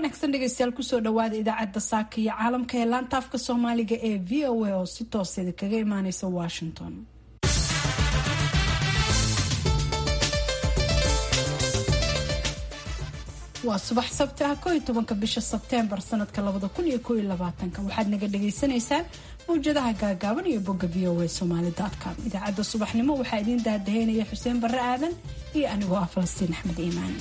wanaagsan dhegeystayaal kusoo dhawaada idaacadda saaka iyo caalamka ee laanta afka soomaaliga ee v o a oo si tooseeda kaga imaaneysa washington waa subax sabti ah ko iyo tobanka bisha sebteembar sanadka labada kun iyo ko iyo labaatanka waxaad naga dhagaysanaysaan mawjadaha gaagaaban iyo bogga v o a somaali com idaacadda subaxnimo waxaa idiin daadaheynaya xuseen barre aadan iyo anigoo ah falastiin axmed iimaan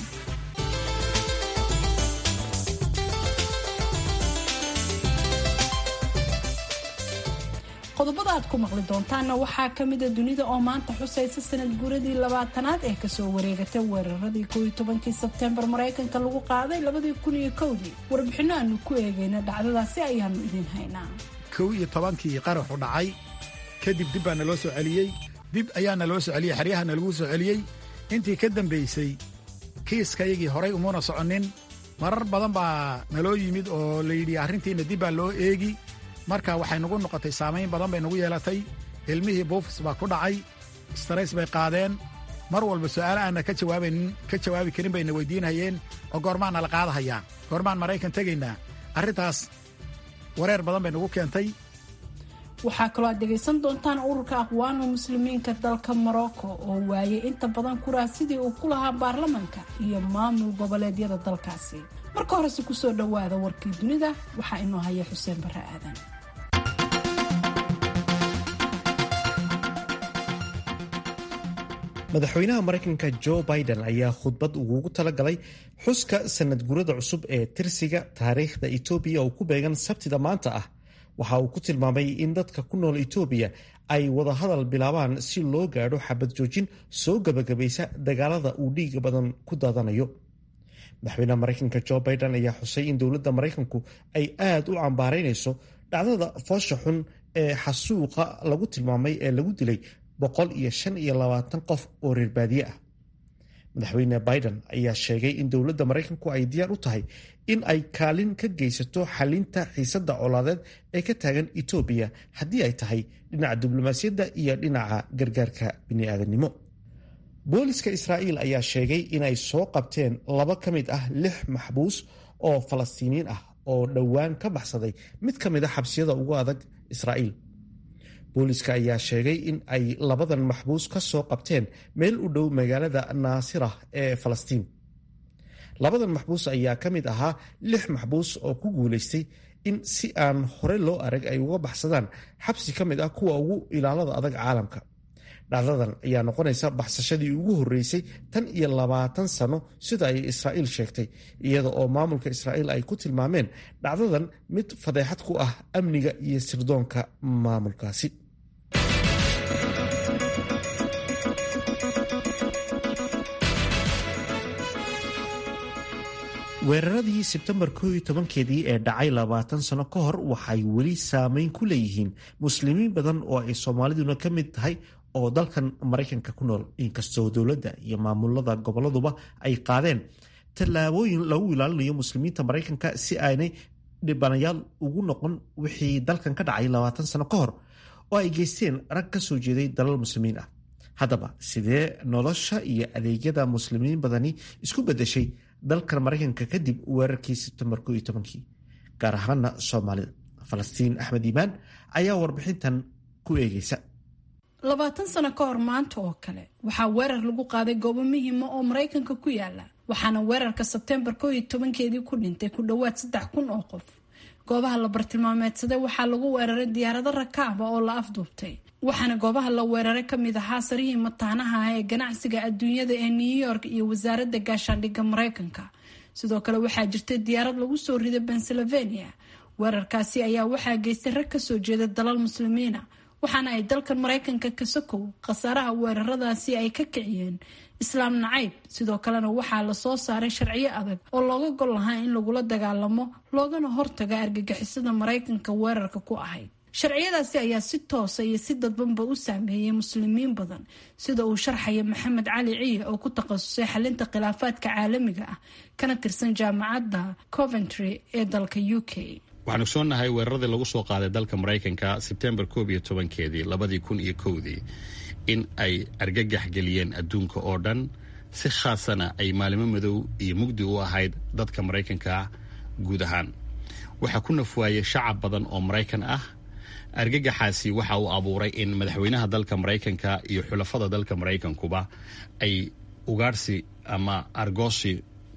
qodobada aad ku maqli doontaanna waxaa kamida dunida oo maanta xusaysa sanad guuradii labaatanaad ee kasoo wareegatay weeraradii ko iyo tobankii sebteembar maraykanka lagu qaaday labadii kun iyo kowdii warbixino aanu ku eegayna dhacdadaasi ayaanu idiin haynaa kow iyo tobankii qaraxu dhacay kadib dib baa naloo soo celiyey dib ayaa naloo soo celiyey xeryaha nalagu soo celiyey intii ka dambaysay kiiskayagii horay umuna soconin marar badan baa naloo yimid oo layidhi arrintiina dib baa loo eegi marka waxay nagu noqotay saamayn badan bay nagu yeelatay ilmihii buufis baa ku dhacay istarays bay qaadeen mar walba su'aala aanna ka jawaabaynin ka jawaabi karin bayna weydiinayeen oo goormaan nala qaadahayaa goormaan maraykan tegaynaa arrintaas wareer badan bay nagu keentay waxaa kaloo aad dhegaysan doontaan ururka aqwaanu muslimiinka dalka morocco oo waayay inta badan kuraas sidii uu ku lahaa baarlamanka iyo maamul goboleedyada dalkaasi marka horese kusoo dhowaada warkii dunida waxaa inoo haya xuseen barre aadan madaxweynaha maraykanka jo biden ayaa khudbad ugugu talagalay xuska sanad gurada cusub ee tirsiga taariikhda etoobiya oo ku beegan sabtida maanta ah waxa uu ku tilmaamay in dadka ku nool etoobiya ay wadahadal bilaabaan si loo gaadho xabad joojin soo gabagabaysa dagaalada uu dhiiga badan ku daadanayo madaxweynaha maraykanka jo biden ayaa xusay in dowladda maraykanku ay aad u cambaaraynayso dhacdada foosha xun ee xasuuqa lagu tilmaamay ee lagu dilay boqol iyo shan iyo labaatan qof oo reer baadiye ah madaxweyne biden ayaa sheegay in dowladda maraykanku ay diyaar u tahay in ay kaalin ka geysato xalinta xiisadda colaadeed ee ka taagan etoobiya haddii ay tahay dhinaca diblomaasiyadda iyo dhinaca gargaarka bini'aadanimo booliska israa'iil ayaa sheegay inay soo qabteen laba ka mid ah lix maxbuus oo falastiiniyiin ah oo dhowaan ka baxsaday mid ka mid a xabsiyada ugu adag israa'iil booliska ayaa sheegay in ay labadan maxbuus ka soo qabteen meel u dhow magaalada naasirah ee falastiin labadan maxbuus ayaa ka mid ahaa lix maxbuus oo ku guulaystay in si aan hore loo arag ay uga baxsadaan xabsi ka mid ah kuwa ugu ilaalada adag caalamka dhacdadan ayaa noqonaysa baxsashadii ugu horreysay tan iyo labaatan sano sida ay israa'iil sheegtay iyada oo maamulka israa'iil ay ku tilmaameen dhacdadan mid fadeexad ku ah amniga iyo sirdoonka maamulkaasi weeraradii sebtembar ko iyo tobankeedii ee dhacay labaatan sano ka hor waxay weli saameyn ku leeyihiin muslimiin badan oo ay soomaaliduna ka mid tahay oo dalkan maraykanka ku nool inkastoo dowladda iyo maamulada goboladuba ay qaadeen tallaabooyin lagu ilaalinayo muslimiinta maraykanka si aanay dhibanayaal ugu noqon wixii dalkan ka dhacay labaatan sano ka hor oo ay geysteen rag ka soo jeeday dalal muslimiin ah haddaba sidee nolosha iyo adeegyada muslimiin badani isku bedeshay dalkan maraykanka kadib weerarkii sebtembar ko iyo tobankii gaar ahaana soomaalida falastiin axmed iimaan ayaa warbixintan ku eegeysa labaatan sano ka hor maanta oo kale waxaa weerar lagu qaaday goobo muhiima oo maraykanka ku yaala waxaana weerarka sebteembar ko iyo tobankeedii ku dhintay ku dhowaad saddex kun oo qof goobaha la bartilmaameedsaday waxaa lagu weeraray diyaarado rakaaba oo la afduubtay waxaana goobaha la weeraray kamid ahaa sarihii mataanaha ah ee ganacsiga adduunyada ee new york iyo wasaaradda gaashaandhigga maraykanka sidoo kale waxaa jirtay diyaarad lagu soo riday pennsylvania weerarkaasi ayaa waxaa geystay rag kasoo jeeda dalal muslimiina waxaana ay dalkan maraykanka ka sokow khasaaraha weeraradaasi ay ka kiciyeen islaam nacayb sidoo kalena waxaa lasoo saaray sharciyo adag oo looga gol lahaa in lagula dagaalamo loogana hortaga argagixisada maraykanka weerarka ku ahayd sharciyadaasi ayaa si toosa iyo si dadbanba u saameeyay muslimiin badan sida uu sharxaya maxamed cali ciye oo ku takhasusay xalinta khilaafaadka caalamiga ah kana tirsan jaamacadda coventry ee dalka u k waxaan ogsoonnahay weeraradii lagu soo qaaday dalka maraykanka sebtembar koob iyo tobankeedii labadii kun iyo kowdii in ay argagax geliyeen adduunka oo dhan si khaasana ay maalimo madow iyo mugdi u ahayd dadka maraykanka guud ahaan waxaa ku nafwaayay shacab badan oo maraykan ah argagaxaasi waxa uu abuuray in madaxweynaha dalka maraykanka iyo xulafada dalka maraykankuba ay ugaarsi ama argoosi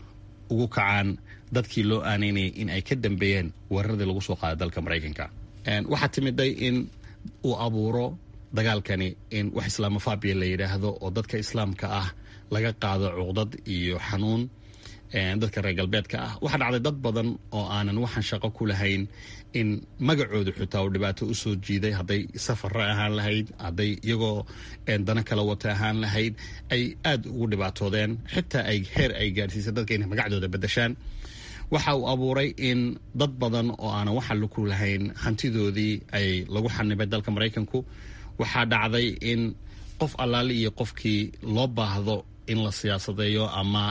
ugu kacaan dadkii loo aaneynayay in ay ka dambeeyeen weeraradii lagu soo qaaday dalka maraykanka waxaa timiday in uu abuuro dagaalkani in wax islaamofabia la yidhaahdo oo dadka islaamka ah laga qaado cuqdad iyo xanuun dadka reer galbeedka ah waxaa dhacday dad badan oo aanan waxaan shaqo ku lahayn in magacoodu xitaa uu dhibaato usoo jiiday hadday safara ahaan lahayd hadday iyagoo dana kala wata ahaan lahayd ay aada ugu dhibaatoodeen xitaa ay heer ay gaadhsiisay dadka inay magacdooda bedeshaan waxa uu abuuray in dad badan oo aanan waxa laku lahayn hantidoodii ay lagu xanibay dalka maraykanku waxaa dhacday in qof allaali iyo qofkii loo baahdo in la siyaasadeeyo ama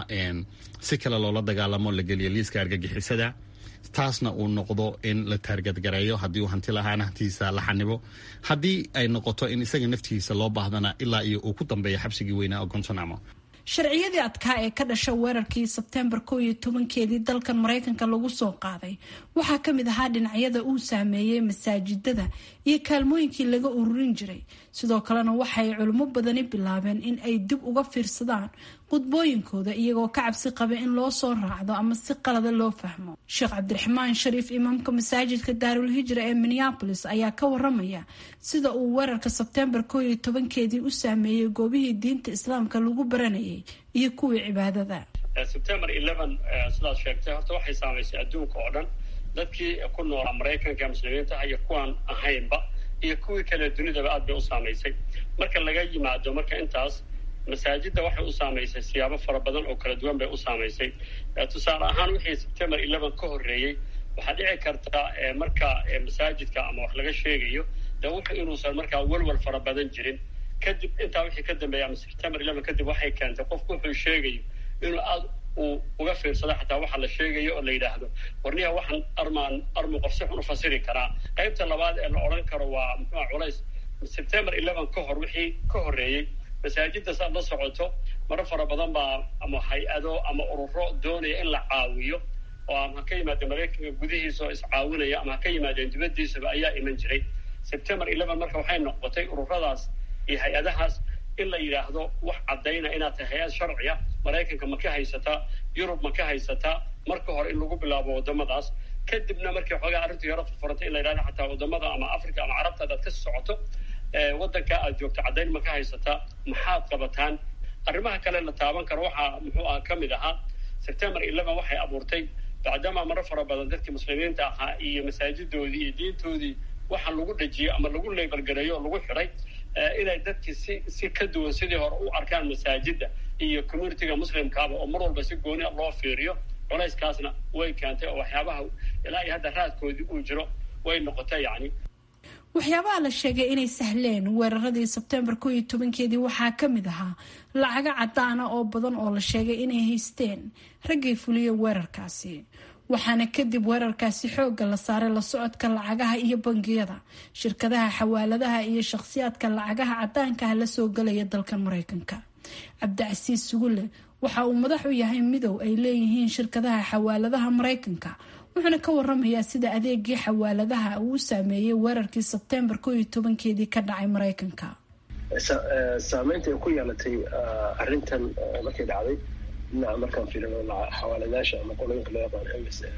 si kale loola dagaalamo la geliyo liiska argagixisada taasna uu noqdo in la taargadgareeyo haddii uu hanti lahaana hantiisa la xanibo haddii ay noqoto in isaga naftiisa loo baahdana ilaa iyo uu ku dambeeyo xabsigii weynaa oo gontanamo sharciyadii adkaa ee ka dhasha weerarkii sebtembar koo iyo tobankeedii dalkan maraykanka lagu soo qaaday waxaa ka mid ahaa dhinacyada uu saameeyey masaajidada iyo kaalmooyinkii laga ururin jiray sidoo kalena waxaay culimo badani bilaabeen in ay dib uga fiirsadaan qudbooyinkooda iyagoo ka cabsi qaba in loo soo raacdo ama si qalada loo fahmo sheekh cabdiraxmaan shariif imaamka masaajidka daarul hijra ee minneabolis ayaa ka waramaya sida uu weerarka sebtembar koo iyo tobankeedii u saameeyey goobihii diinta islaamka lagu baranayay iyo kuwii cibaadada sebtembar eleven sidaad sheegtay horta waxay saamaysay adduunka oo dhan dadkii ku noolaa maraykanka muslimiinta iyo kuwaan ahaynba iyo kuwii kale dunidaba aad bay u saamaysay marka laga yimaado marka intaas masaajidda waxay u saamaysay siyaabo fara badan oo kala duwan bay u saamaysay tusaale ahaan wixii sebtembar eleven ka horreeyey waxaa dhici karta marka masaajidka ama wax laga sheegayo de wuxu inuusan markaa welwal fara badan jirin kadib intaa wixii ka dambeeya ama sebtembar eleven kadib waxay keentay qofku wuxuu sheegayo inuu aad uu uga fiirsado xataa waxa la sheegayo oo la yidhaahdo warniha waxaan armaan armu qof si xun u fasiri karaa qaybta labaad ee la odhan karo waa muxua culays sebtembar eleven ka hor wixii ka horreeyey masaajiddas aad la socoto maro fara badan baa ama hay-ado ama ururo doonaya in la caawiyo oo ama ha ka yimaadeen maraykanka gudihiisa oo iscaawinaya ama ha ka yimaadeen dibaddiisaba ayaa iman jiray sebtembar eleven marka waxay noqotay ururadaas iyo hay-adahaas in la yidhaahdo wax caddayna inaad tahay hay-ad sharciya maraykanka ma ka haysataa yurub ma ka haysataa marka hore in lagu bilaabo waddamadaas kadibna markii xoogaa arrintu yaro furfurantay in la yidhahdo xataa waddamada ama africa ama carabta adaad ka socoto waddankaa aad joogto caddayn ma ka haysataa maxaad qabataan arrimaha kale la taaban karo waxaa muxuu aha ka mid ahaa sebtembar eleven waxay abuurtay bacdama maro fara badan dadkii muslimiinta ahaa iyo masaajidoodii iyo diintoodii waxa lagu dhejiyey ama lagu leebalgareeyo oo lagu xidhay inay dadkii si si ka duwan sidii hore u arkaan masaajidda iyo communitiga muslimkaaba oo mar walba si gooni loo fiiriyo culayskaasna way keentay oo waxyaabaha ilaa iyo hadda raadkoodii uu jiro way noqotay yacni waxyaabaha la sheegay inay sahleen weeraradii sebtembar koo iyo tobankeedii waxaa ka mid ahaa lacago caddaana oo badan oo la sheegay inay haysteen raggay fuliya weerarkaasi waxaana kadib weerarkaasi xoogga la saaray la socodka lacagaha iyo bangiyada shirkadaha xawaaladaha iyo shakhsiyaadka lacagaha caddaankaah la soo galaya dalkan maraykanka cabdicasiis sugulle waxa uu madax u yahay midow ay leeyihiin shirkadaha xawaaladaha maraykanka wuxuuna ka waramayaa sida adeegii xawaaladaha uu saameeyey weerarkii sebtembar koo iyo tobankeedii ka dhacay maraykanka saameynta ay ku yeelatay arrintan markay dhacday dhinaca markaan fiirino xawaaladaasha ama qolooyinka loo yaqaan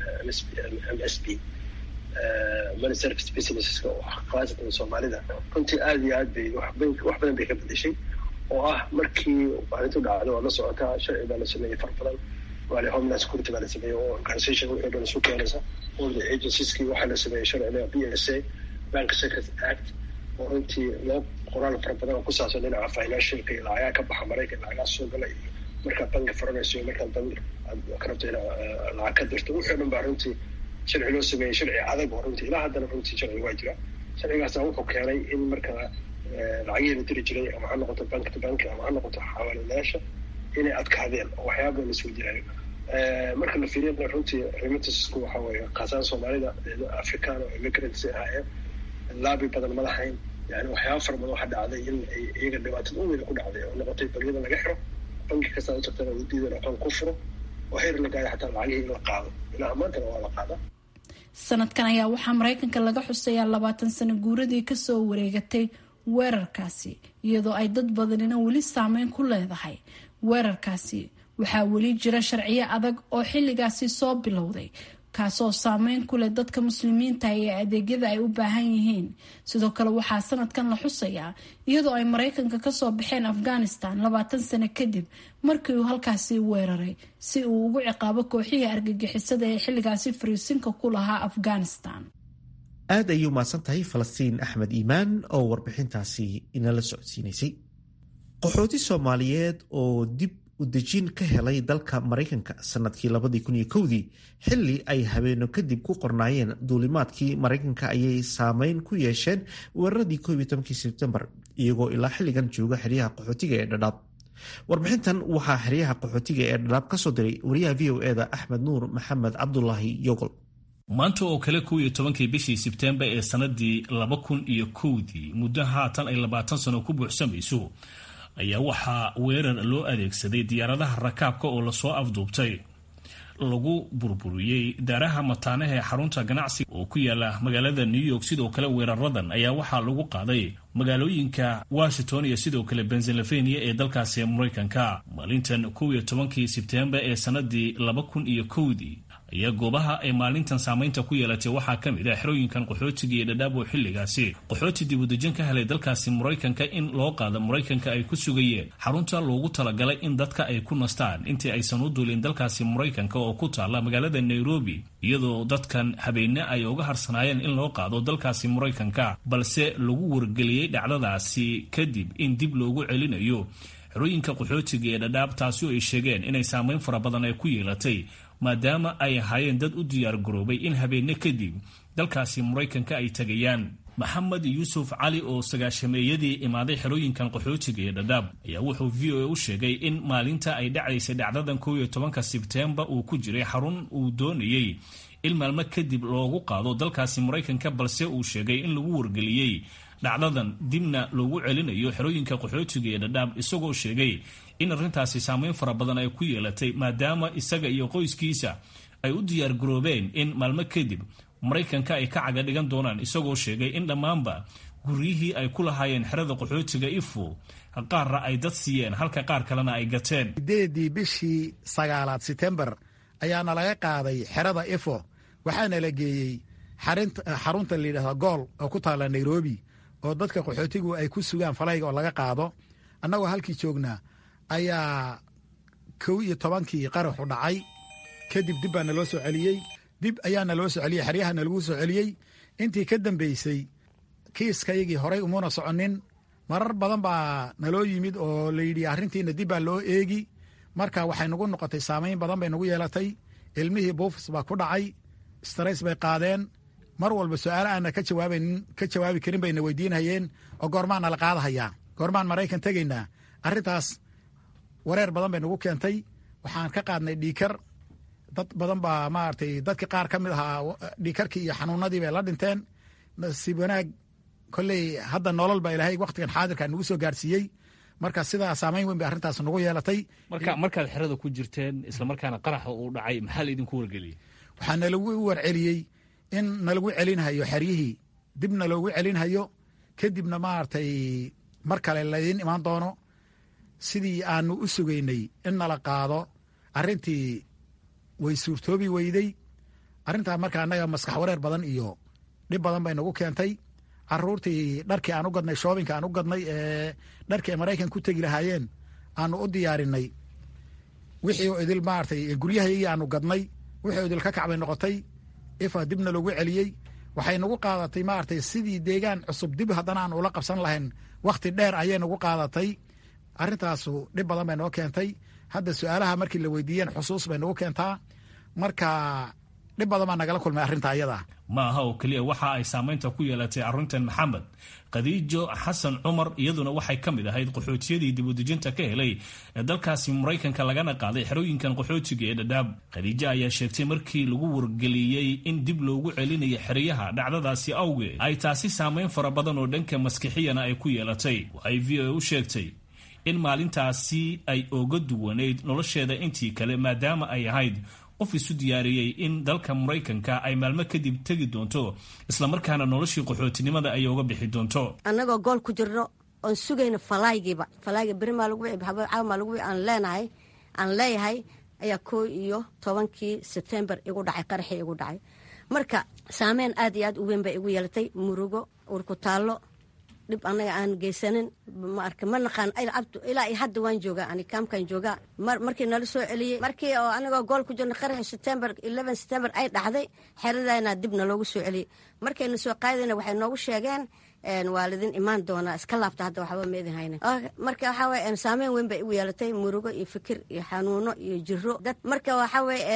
m s b money service businesska oo ah khaasatan soomaalida runtii aada iyo aad bay wax badan bay ka bedeshay oo ah markii arrintu dhacdo waa la socotaa sharci baa la sameeyey far badan waale homeland security baa la sameeyey oo organisation wixii dhan isu keenaysa all the agencies-kii waxaa la sameeyey sharciga b s a bank secret act oo runtii loo qoraal fara badan oo ku saabsan dhinaca financialka iyo lacagaha ka baxa maraykan lacagaha soo gala iyo markaad banki furanayso iyo markaad bank aad ka rabto inaad lacag ka dirto wixii dhan baa runtii sharci loo sameeyey sharci adag oo runtii ilaa haddana runtii sharci waa jira sharcigaasa wuxuu keenay in markaa lacagihii la diri jiray ama ha noqoto bank to bank ama ha noqoto xawaaladayaasha inay adkaadeen oo waxyaaba badan lasoo jiraayo marka la fiiriyana runtii remittanceku waxa weeye kaasaan soomaalida african oo immigrants ahaayeen laabi badan ma lahayn yani waxyaaba fara badan waxaa dhacday in ay iyaga dhibaatada u weyna ku dhacday oo noqotay bangiyada laga xiro banki kastaa u tagtana uu diidan aqoon ku furo oo heer la gaaya xataa lacagihii in la qaado ilaa maantana waa la qaada sanadkan ayaa waxaa maraykanka laga xusayaa labaatan sano guuradii kasoo wareegatay weerarkaasi iyadoo ay dad badanina weli saameyn ku leedahay weerarkaasi waxaa weli jira sharciyo adag oo xilligaasi soo bilowday kaasoo saameyn ku leh dadka muslimiinta ee adeegyada ay u baahan yihiin sidoo kale waxaa sanadkan la xusayaa iyadoo ay maraykanka kasoo baxeen afghanistan labaatan sano kadib markii uu halkaasi weeraray si uu ugu ciqaabo kooxihii argagixisada ee xilligaasi fariisinka ku lahaa afghanistan aad ayay umahadsan tahay falastiin axmed iimaan oo warbixintaasi inala socodsiinaysay qaxooti soomaaliyeed oo dib udejin ka helay dalka maraykanka sanadkii labadii kun iyo kowdii xilli ay habeeno kadib ku qornaayeen duulimaadkii maraykanka ayay saameyn ku yeesheen weeraradii koob iyo tobankii sebtembar iyagoo ilaa xilligan jooga xeryaha qaxootiga ee dhadhaab warbixintan waxaa xeryaha qaxootiga ee dhadhaab ka soo diray wariyaha v o eda axmed nuur maxamed cabdulaahi yogol maanta oo kale kow iyo tobankii bishii sebtembar ee sanadii laba kun iyo kowdii muddo haatan ay labaatan sano ku buuxsamayso ayaa waxaa weerar loo adeegsaday diyaaradaha rakaabka oo lasoo afduubtay lagu burburiyey daaraha mataanaha ee xarunta ganacsiga oo ku yaala magaalada new york sidoo kale weeraradan ayaa waxaa lagu qaaday magaalooyinka washington iyo sidoo kale pennsylvania ee dalkaasi maraykanka maalintan kow iyo tobankii sebtembar ee sanadii laba kun iyo kowdii ayaa goobaha ay maalintan saameynta ku yeelatay waxaa ka mid ah xerooyinkan qaxootiga iyo dhadhaab oo xilligaasi qaxooti dibudejin ka helay dalkaasi maraykanka in loo qaado maraykanka ay ku sugayeen xarunta loogu talagalay in dadka ay ku nastaan intii aysan u duulin dalkaasi maraykanka oo ku taala magaalada nairobi iyadoo dadkan habeenne ay uga harsanaayeen in loo qaado dalkaasi maraykanka balse lagu wargeliyey dhacdadaasi kadib in dib loogu celinayo xerooyinka qaxootiga ee dhadhaab taasi oo ay sheegeen inay saameyn fara badan ay ku yeelatay maadaama ay ahaayeen dad u diyaar garoobay in habeenne kadib dalkaasi maraykanka ay tegayaan maxamed yuusuf cali oo sagaashameeyadii imaaday xerooyinkan qaxootiga ee dhadhaab ayaa wuxuu v o a u sheegay in maalinta ay dhacaysay dhacdadan kow iyo tobanka sebtembar uu ku jiray xarun uu doonayey in maalmo kadib loogu qaado dalkaasi maraykanka balse uu sheegay in lagu wargeliyey dhacdadan dibna loogu celinayo xerooyinka qaxootiga ee dhadhaab isagoo sheegay in arrintaasi saameyn fara badan ay ku yeelatay maadaama isaga iyo qoyskiisa ay u diyaar garoobeen in maalmo kadib maraykanka ay ka caga dhigan doonaan isagoo sheegay in dhammaanba guryihii ay ku lahaayeen xerada qaxootiga ifo qaarna ay dad siiyeen halka qaar kalena ay gateen sideedii bishii sagaalaad setembar ayaana laga qaaday xerada ifo waxaana la geeyey xarunta layidhahda gool oo ku taalla nairobi oo dadka qaxootigu ay ku sugaan falayga oo laga qaado annagoo halkii joognaa ayaa kow iyo tobankii qaraxu dhacay kadib dib baa naloo soo celiyey dib ayaa naloo soo celiyey xeryaha nalagu soo celiyey intii ka dambeysay kiiskayagii horay umuna soconin marar badan baa naloo yimid oo layidhi arrintiina dib baa loo eegi marka waxay nagu noqotay saamayn badan bay nagu yeelatay ilmihii buufis baa ku dhacay stress bay qaadeen mar walba su-aalo aana ka jawaabanin ka jawaabi karin bayna weydiinhayeen oo goormaan nala qaadahayaa goormaan maraykan tegaynaa arrintaas wareer badan bay nagu keentay waxaan ka qaadnay dhiikar dad badan baa maaragtay dadki qaar ka mid ahaa dhiikarkii iyo xanuunadii bay la dhinteen nasiib wanaag kolley hadda nolol baa ilaahay waktigan xaadirka nagu soo gaarsiiyey marka sidaa saamayn weyn bay arrintaas nagu yeelatay marka markaad xerada ku jirteen islamarkaana qaraxa uu dhacay maxaa laydinku wargeliyey waxaa nalagu warceliyey in nalagu celinhayo xeryihii dib naloogu celinhayo kadibna maaragtay mar kale laydiin imaan doono sidii aanu u sugaynay in nala qaado arrintii way suurtoobi weyday arrintaa marka annaga maskax wareer badan iyo dhib badan bay nagu keentay caruurtii dharkii aan u gadnay shoobinka aan u gadnay ee dharkii ay maraykan ku tegi lahaayeen aanu u diyaarinay wixii oo idil maaragtay guryahayagii aanu gadnay wixii oo idil ka kacbay noqotay ifa dibna loogu celiyey waxay nagu qaadatay maaragtay sidii deegaan cusub dib haddana aan ula qabsan lahayn wakhti dheer ayay nagu qaadatay arrintaasu dhib badan bay noo keentay hadda su-aalaha markii la weydiiyeen xusuus bay nagu keentaa marka dhib badan baa nagala kulmay arrinta ayada ma aha oo keliya waxa ay saamaynta ku yeelatay arrintan maxamed khadiijo xasan cumar iyaduna waxay ka mid ahayd qaxootiyadii dibudejinta ka helay ee dalkaasi maraykanka lagana qaaday xerooyinkan qaxootiga ee dhadhaab khadiijo ayaa sheegtay markii lagu wargeliyey in dib loogu celinayo xeryaha dhacdadaasi awgeed ay taasi saamayn fara badan oo dhanka maskixiyana ay ku yeelatay waxay v o a u sheegtay in maalintaasi ay oga duwanayd nolosheeda intii kale maadaama ay ahayd qof isu diyaariyey in dalka maraykanka ay maalmo kadib tegi doonto islamarkaana noloshii qaxootinimada ay oga bixi doonto annagoo gool ku jirno oon sugayno falaygiiba falayga berimaa lagu caawamaa lagu aan leenahay aan leeyahay ayaa koo iyo tobankii sebtembar igu dhacay qaraxii igu dhacay marka saameyn aad iyo aad u weyn bay igu yeelatay murugo urkutaallo dhib annaga aan geysanin maarka ma naqaan ilaa iyo hadda waan joogaa ani kaamkan joogaa markii nala soo celiyey markii oo anagoo gool ku jirna qaraxii september eleven september ay dhacday xeradayna dib naloogu soo celiyey markayna soo qaadayna waxay noogu sheegeen waa lidin imaan doonaa iska laabta hadda waxba ma idin hayna marka waxaa weye saameyn weyn bay igu yeelatay murugo iyo fikir iyo xanuuno iyo jiro dad marka waxaa weye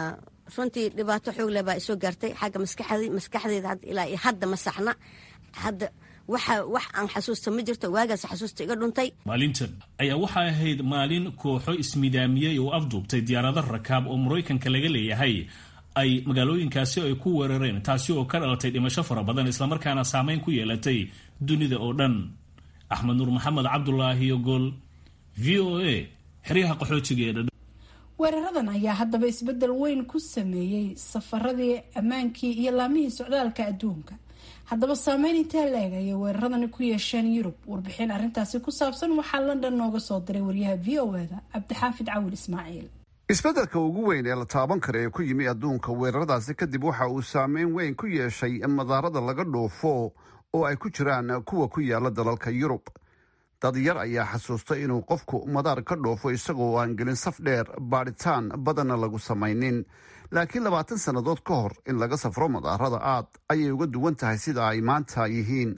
runtii dhibaato xoog leh baa isoo gaartay xagga maskaxdii maskaxdeeda ilaa iyo hadda ma saxna hadda waxa wax aan xasuusta ma jirto waagaas xasuusta iga dhuntay maalintan ayaa waxay ahayd maalin kooxo ismidaamiyey oo afduubtay diyaarado rakaab oo maraykanka laga leeyahay ay magaalooyinkaasi ay ku weerareen taasi oo ka dhalatay dhimasho fara badan islamarkaana saameyn ku yeelatay dunida oo dhan axmed nuur maxamed cabdulaahi gool v o a xeryaha qaxootiga ee dhadha weeraradan ayaa haddaba isbeddel weyn ku sameeyey safaradii ammaankii iyo laamihii socdaalka adduunka haddaba saameyn intee la-eg ayay weeraradani ku yeesheen yurub warbixin arrintaasi ku saabsan waxaa london nooga soo diray wariyaha v o eda cabdixaafid cawil ismaaciil isbeddelka ugu weyn ee la taaban kara ee ku yimi adduunka weeraradaasi kadib waxa uu saameyn weyn ku yeeshay madaarada laga dhoofo oo ay ku jiraan kuwa ku yaala dalalka yurub dad yar ayaa xasuusta inuu qofku madaar ka dhoofo isagoo aan gelin saf dheer baadhitaan badanna lagu samaynin laakiin labaatan sannadood ka hor in laga safro madaarada aad ayay uga duwan tahay sida ay maanta yihiin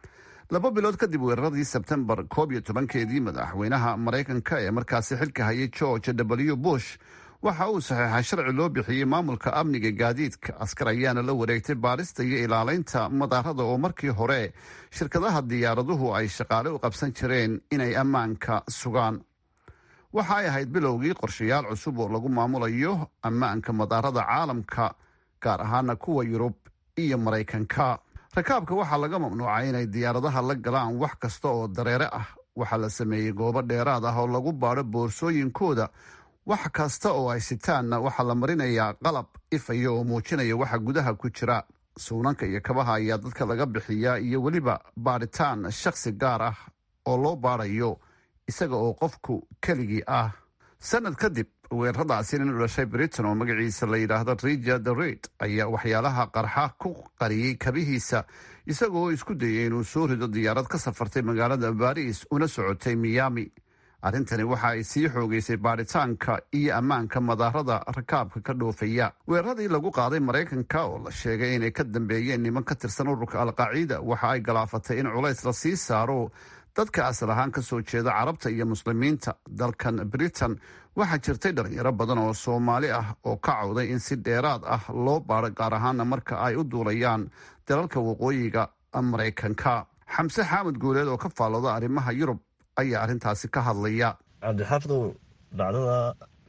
laba bilood kadib weeraradii sebtembar koob iyo tobankeedii madaxweynaha maraykanka ee markaasi xilka hayay george w bush waxa uu saxeexay sharci loo bixiyey maamulka amniga gaadiidka askar ayaana la wareegtay baarista iyo ilaalaynta madaarada oo markii hore shirkadaha diyaaraduhu ay shaqaale u qabsan jireen inay ammaanka sugaan waxa ay ahayd bilowgii qorshayaal cusub oo lagu maamulayo ammaanka madaarada caalamka gaar ahaana kuwa yurub iyo maraykanka rakaabka waxaa laga mamnuucay inay diyaaradaha la galaan wax kasta oo dareere ah waxaa la sameeyey goobo dheeraad ah oo lagu baadho boorsooyinkooda wax kasta oo ay sitaanna waxaa la marinayaa qalab ifaya oo muujinaya waxa gudaha ku jira suunanka iyo kabaha ayaa dadka laga bixiyaa iyo weliba baadhitaan shakhsi gaar ah oo loo baadhayo isaga oo qofku keligii ah sanad kadib weeraradaasi nin u dhashay britain oo magaciisa la yidhaahdo richard reid ayaa waxyaalaha qarxa ku qariyey kabihiisa isagoo isku dayay inuu soo rido diyaarad ka safartay magaalada baris una socotay miami arrintani waxa ay sii xoogeysay baadhitaanka iyo ammaanka madaarada rakaabka ka dhoofaya weeraradii lagu qaaday maraykanka oo la sheegay inay ka dambeeyeen niman ka tirsan ururka alqaciida waxa ay galaafatay in culays la sii saaro dadka asal ahaan ka soo jeeda carabta iyo muslimiinta dalkan britain waxaa jirtay dhalinyaro badan oo soomaali ah oo ka cawday in si dheeraad ah loo baadho gaar ahaana marka ay u duulayaan dalalka waqooyiga maraykanka xamse xaamud guuleed oo ka faalooda arrimaha yurub ayaa arrintaasi ka hadlaya cabdixaafidow dhacdada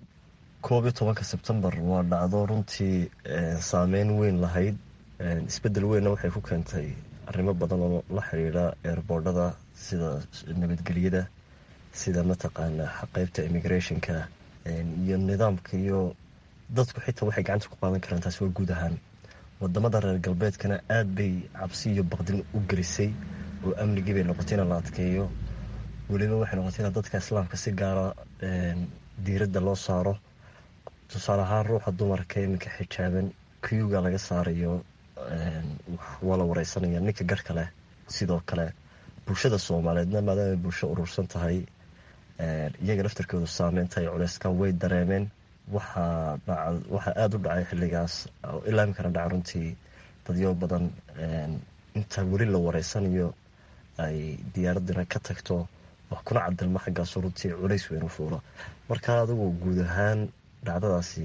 koob iyo tobanka sebtembar waa dhacdo runtii saameyn weyn lahayd isbedel weynna waxay ku keentay arrimo badan oo la xidhiidha eerboordhada sida nabadgelyada sida mataqaana qeybta immigrationka iyo nidaamka iyo dadku xitaa waxay gacanta ku qaadan karaan taasi waa guud ahaan wadamada reer galbeedkana aada bay cabsi iyo baqdin u gelisay oo amnigii bay noqotay in la adkeeyo weliba waxay noqotay in dadka islaamka si gaara diiradda loo saaro tusaale ahaan ruuxa dumarka iminka xijaaban kuyuga laga saarayo waa la wareysanaya ninka garhka leh sidoo kale bulshada soomaaliyeedna maadaama bulsho urursan tahay iyaga laftarkoodu saameynta iyo culeyskan way dareemeen waxaa aada u dhacay xilligaas oo ilaa iminkana dhaca runtii dadyo badan inta weli la wareysanayo ay diyaaradina ka tagto wax kuna cadilma xaggaasu runtii culays weyn u fuulo marka adigu guud ahaan dhacdadaasi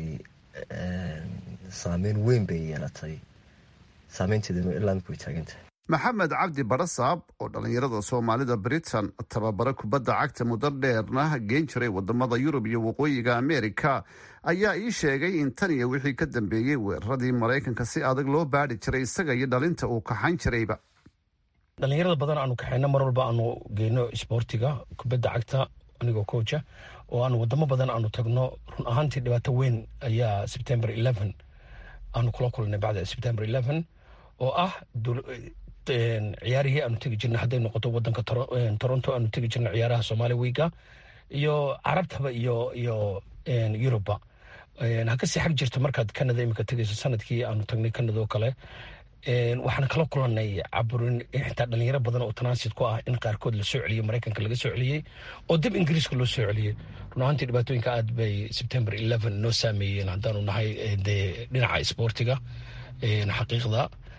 saameyn weyn bay yeelatay saameynteeduna ilaa imika way taagantahay maxamed cabdi barasaab oo dhallinyarada soomaalida britain tababaro kubadda cagta muddo dheerna geen jiray wadamada yurub iyo waqooyiga ameerika ayaa ii sheegay in tan iyo wixii ka dambeeyey weeraradii maraykanka si adag loo baadhi jiray isaga iyo dhalinta uu kaxan jirayba dhallinyarada badan aanu kaxeyno mar walba aanu geyno isboortiga kubadda cagta anigoo kooja oo aanu wadamo badan aanu tagno run ahaantii dhibaato weyn ayaa sebtember eleven aanu kula kulnay bacda sebtember eleven oo ah ciyaarihii aanu tegi jirnay hadday noqoto wadanka toronto aanu tegi jirnay ciyaaraha somaali wiiga iyo carabtaba iyo iyo yuruba ha kasii xag jirto markaad canada imika tegayso sanadkii aanu tagnay canada oo kale waxaan kala kulanay caburin xitaa dhalinyaro badan oo tanaasid ku ah in qaarkood lasoo celiyey maraykanka laga soo celiyey oo dib ingiriiska loo soo celiyey run ahaantii dhibaatooyinka aad bay september eleven noo saameeyeen haddaanu nahay dee dhinaca isboortiga xaqiiqda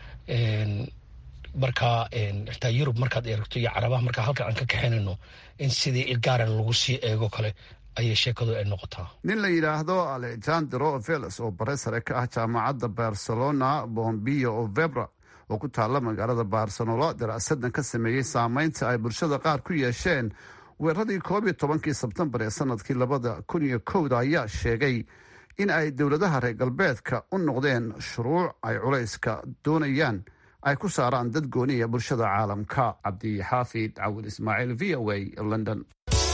marka xitaa yurub markaad eegto iyo carabaha markaa halkan aan ka kaxaynayno in sidii ilgaaran lagu sii eego kale ayay sheekadu ay noqotaa nin la yidhaahdo alejandro veles oo bare sare ka ah jaamacadda barcelona bombio vebra oo ku taalla magaalada barcelona daraasadan ka sameeyey saameynta ay bulshada qaar ku yeesheen weeraradii koob iyo tobankii sebtembar ee sanadkii labada kun iyo kowda ayaa sheegay in ay dowladaha reer galbeedka u noqdeen shuruuc ay culayska doonayaan ay ku saaraan dad gooniya bulshada caalamka cabdixaafid cawil ismaaciil v o a london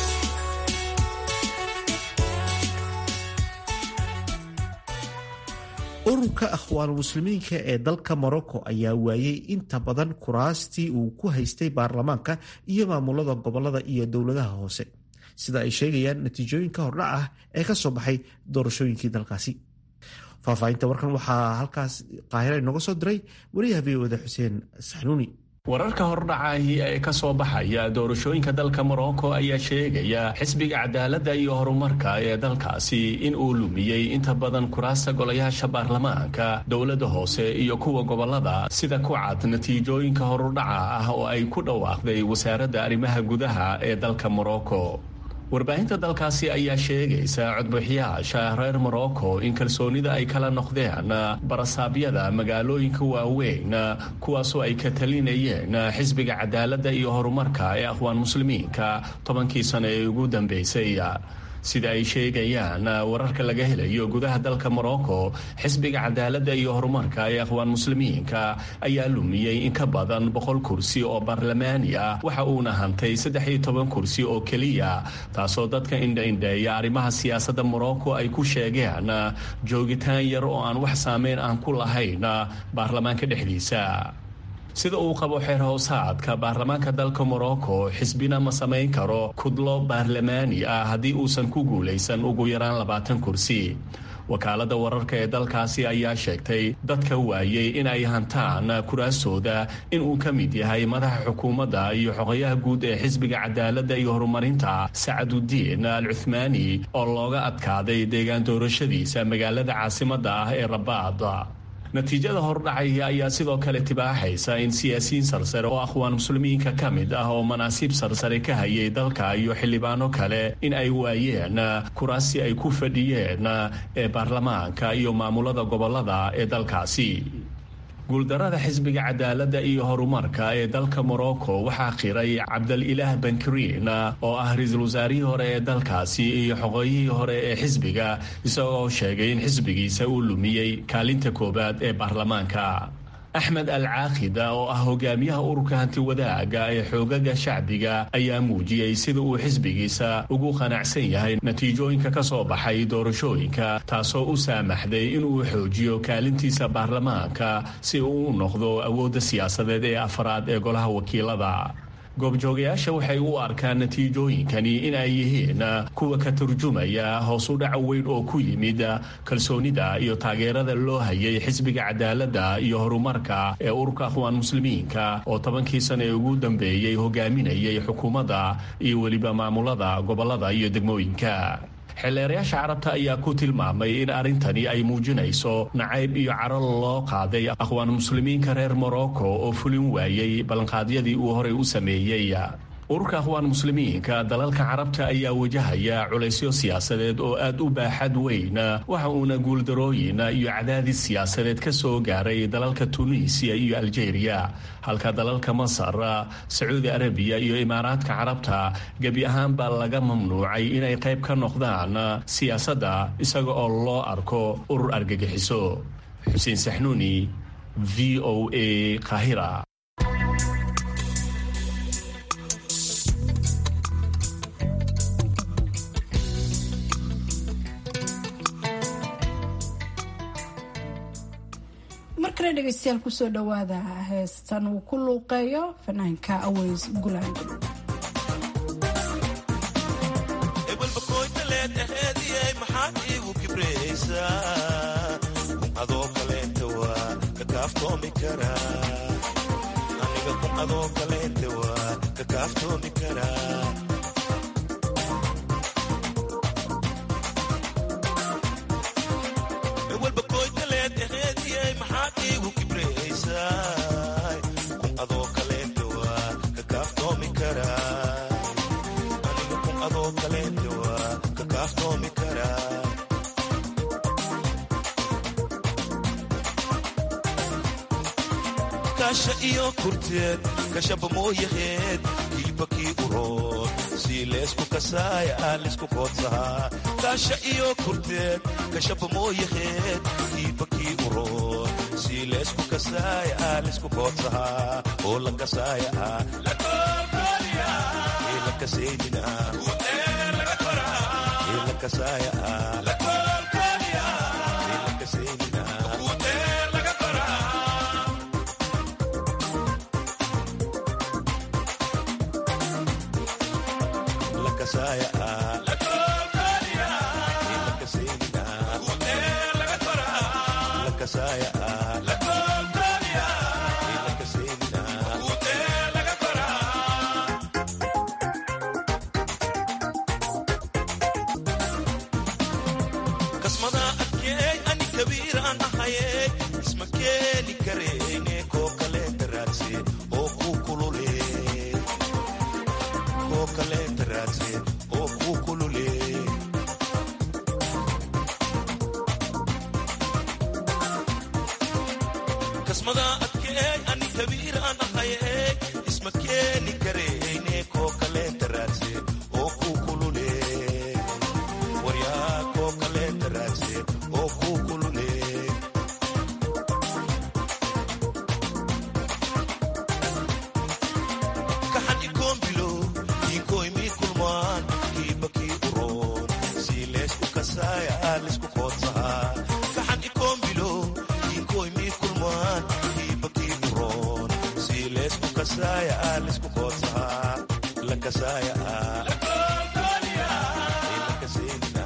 ururka akhwaan muslimiinka ee dalka morocco ayaa waayey inta badan kuraastii uu ku haystay baarlamaanka iyo maamulada gobolada iyo dowladaha hoose sida ay sheegayaan natiijooyinka hordhac ah ee ka soo baxay doorashooyinkii dalkaasi faahfaahinta warkan waxaa halkaas qaahira inooga soo diray wariyaha v oda xuseen saxnuuni wararka hordhacaahi ee ka soo baxaya doorashooyinka dalka morocco ayaa sheegaya xisbiga cadaaladda iyo horumarka ee dalkaasi in uu lumiyey inta badan kuraasta golayaasha baarlamaanka dowladda hoose iyo kuwa gobolada sida ku cad natiijooyinka horudhaca ah oo ay ku dhawaaqday wasaaradda arrimaha gudaha ee dalka morocco warbaahinta dalkaasi ayaa sheegaysa codbixiyaasha reer morocco in kalsoonida ay kala noqdeen barasaabyada magaalooyinka waaweyn kuwaasoo ay ka talinayeen xisbiga cadaaladda iyo horumarka ee akhwaan muslimiinka tobankii sano ee ugu dambeysay sida ay sheegayaan wararka laga helayo gudaha dalka morocco xisbiga cadaaladda iyo horumarka ee akhwaan muslimiinka ayaa lumiyey in ka badan boqol kursi oo baarlamaani ah waxa uuna hantay saddex iyo toban kursi oo keliya taasoo dadka indhaindheeya arrimaha siyaasadda morocco ay ku sheegeen joogitaan yar oo aan wax saameyn aan ku lahayn baarlamaanka dhexdiisa sida uu qabo xeer hoosaadka baarlamaanka dalka morocco xisbina ma samayn karo kudlo baarlamaani ah haddii uusan ku guulaysan ugu yaraan labaatan kursi wakaaladda wararka ee dalkaasi ayaa sheegtay dadka waayey in ay hantaan kuraastooda inuu ka mid yahay madaxa xukuumadda iyo xogayaha guud ee xisbiga cadaaladda iyo horumarinta sacadudiin al cuthmaani oo looga adkaaday deegaan doorashadiisa magaalada caasimadda ah ee rabaad natiijada hordhacaya ayaa sidoo kale tibaaxaysa in siyaasiyiin sarsare oo akhwaan muslimiinka ka mid ah oo manaasiib sarsare ka hayay dalka iyo xildhibaano kale in ay waayeen kuraasi ay ku fadhiyeen ee baarlamaanka iyo maamulada gobolada ee dalkaasi guuldarada xisbiga cadaaladda iyo horumarka ee dalka morocco waxaa qiray cabdalilaah bankriin oo ah ra-iisul wasaarihii hore ee dalkaasi iyo xoqoyihii hore ee xisbiga isagoo sheegay in xisbigiisa uu lumiyey kaalinta koowaad ee baarlamaanka axmed al caaqida oo ah hogaamiyaha ururka hantiwadaaga ee xoogaga shacbiga ayaa muujiyey sida uu xisbigiisa ugu qanacsan yahay natiijooyinka ka soo baxay doorashooyinka taasoo u saamaxday inuu xoojiyo kaalintiisa baarlamaanka si uu u noqdo awoodda siyaasadeed ee afraad ee golaha wakiilada goobjoogayaasha waxay u arkaan natiijooyinkani in ay yihiin kuwa ka turjumaya hoos u dhac weyn oo ku yimid kalsoonida iyo taageerada loo hayay xisbiga cadaaladda iyo horumarka ee ururka akhwaan muslimiinka oo tobankii sana ee ugu dambeeyey hogaaminayay xukuumadda iyo weliba maamulada gobolada iyo degmooyinka xeelleerayaasha carabta ayaa ku tilmaamay in arrintani ay muujinayso nacayb iyo caro loo qaaday akhwaan muslimiinka reer morocco oo fulin waayey ballanqaadyadii uu horey u sameeyey ururka akhwaan muslimiinka dalalka carabta ayaa wajahaya culaysyo siyaasadeed oo aad u baaxad weyn waxa uuna guuldarooyin iyo cadaadis siyaasadeed ka soo gaaray dalalka tunisiya iyo aljeeriya halka dalalka masar sacuudi arabiya iyo imaaraadka carabta gebi ahaanbaa laga mamnuucay inay qayb ka noqdaan siyaasadda isaga oo loo arko urur argagixiso xuseen saxnuuni v o a kahira markale dhegeystayaal kusoo dhawaada heestan uu ku luuqeeyo fanaanka aweys gulaan maxaad iigu kibraysaa adoo kaleenta waa kakaaftoomi karaa aniga kun adoo kaleenta waa kakaaftoomi karaa walba koytaleed aheediyay maxaad iigu kibraysaa kun adoo kaleenta waa kakaaftoomi karaa aniga kun adoo kaleenta waa kakaaftoomi karaa kasha iyo kurteed kashaba mooyaheed hilbakii urood sii leesku kasaaya aa lisku koodsahaa kasha iyo kurteed kashaba mooyaheed hilbakii urood sii leesku kasaaya aa lisku koodsahaa oo la kasaaya ah ee la kaseynina ee la kasaaya ah ee la kaseynina kasaya ah la kaseynina la kasaya ah la kaseynina kasmada adkeey ani kabiiraan ahaye isma keeni kareyne koo kaleenta raadse oo ku kulule koo kaleenta raadse oo ku kulule kasmada adkeey ani kabiiraan ahaye isma keeni kareyne koo kaleenta raadse oo ku kulule waryaa koo kaleenta raadse oo ku kulule kaxan ikoonbilo iinkoymi kulmaan kiibakii uroon sii leesku kasaaya aa lisku koodsahaa kaxan ikoonbilo iinkoymi kulmaan kiibakii uroon sii leesku kasaaya aa lisku koodsahaa la kasaaya ah ee la kaseynina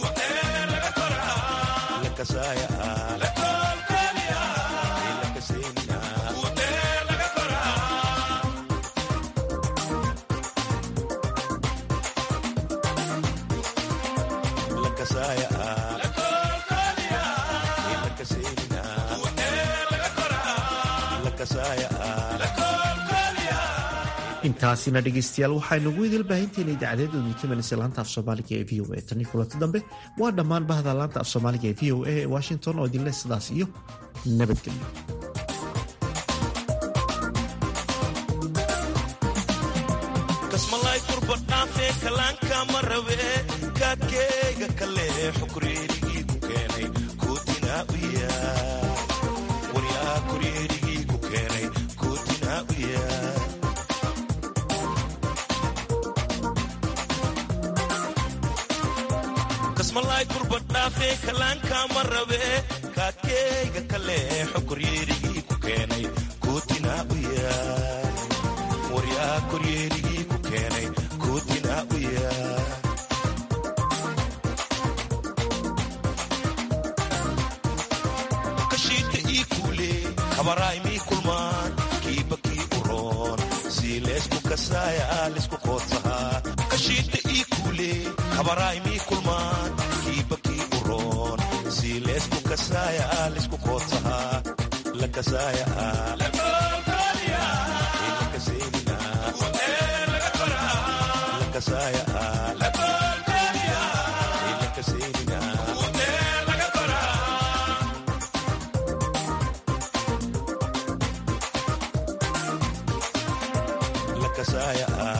la kasaaya ah ee la kaseynina la kasaaya ah ee la kaseynina la kasaaya ah intaasina dhegaystayaal waxaynugu idil baahinteena idaacadeed odinkamanaysa laanta af soomaaliga ee v o a tanii kulanti dambe waa dhammaan bahda laanta af soomaaliga ee v o a ee washington oo idinleh sidaas iyo nabadgelyo kasmalay kurba dhaafee kalaanka ma rabe kaadkeyga kale xukureerigii ku keenay kootinaa u yaa waryaa kureerigii ku keenay kootinaa u yaa kasmalay kurba dhaafee kalaanka ma rabe kaadkeyga kale xukureerigii ku keenay kootinaa u yaa waryaa koryeerigii ku keenay kootinaa u yaa kashiita ii kuule kabaraymii kulmaan kiibakii uroon sii leesku kasaaya aa lisku koodsahaa kashiita ii kuule kabaraymii kulmaan kiibakii uroon sii leesku kasaaya aa lisku koodsahaa la kasaaya ah ee la kaseynina la kasaaya